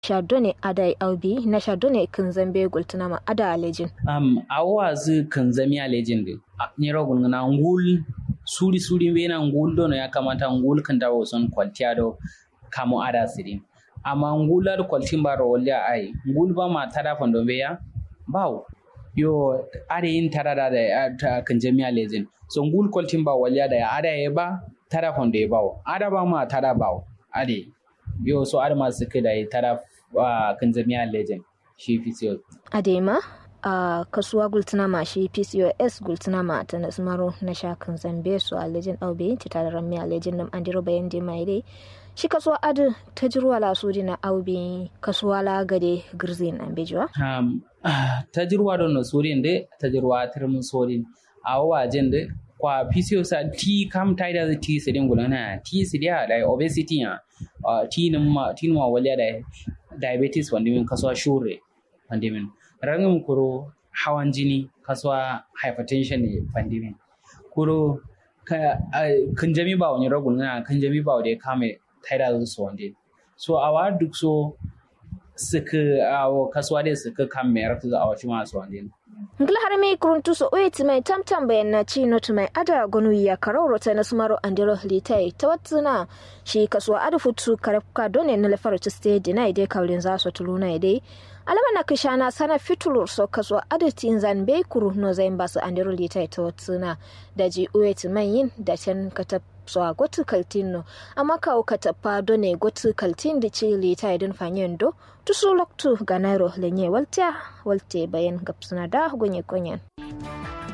shadone ada aubi na shadone kan zambe gultuna ma ada alejin um awa zu kan zami alejin de ni rogun na ngul suri suri be na ngul do ya kamata ngul kan dawo son kwaltiya do kamo ada sirin amma ngula da kwaltin ba ro walya ai ngul ba ma tada fondo be ya bawo yo ada yin tada da ta kan jami alejin so ngul kwaltin ba walya da ya ada ya ba tada fondo ya bawo ada ba ma tada bawo ade yo so ada masu kai da tada kan jami alejin shi fi adema a kasuwa gultuna ma shi pcos gultuna ma ta nasmaro na shakan zambe su a lejin aube ta tare rami a lejin nam an diro bayan dai mai dai shi kasuwa adu ta jirwa la su na aube kasuwa la gade girzin an bejuwa um, ta jirwa don na sorin da ta jirwa turmin sorin a wajen da kwa pcos a ti kam ta da ti sidin gulana ti sidiya da obesity ya ti ma ti ma waliya da diabetes wanda min kasuwa shure wanda min rangin kuro hawan jini kasuwa hypertension ne pandemin kuro kan jami ba wani ragun na kan jami ba wani kame taida su wanda so a wa duk so suka awo kasuwa dai suka kan mai rafi a wasu masu wanda ngila har mai kuruntu so oye ti mai tamtam bayan na ci not mai ada gonu ya kararo ta na sumaro andiro litai ta watsuna shi kasuwa ada futu karafka done na lafar ci stage na ide kaulin za su tuluna ide alama na kishana sana fitulur so kasuwa ada tin zan bai kuru no zain basu andiro litai ta watsuna da ji oye ti mai yin da can kata so a gotu kaltin no amma kawo katapa done gotu kaltin da ci litai din fanyen do tusu loktu ganaro lenye walta walte bayan gapsuna da gonye konyen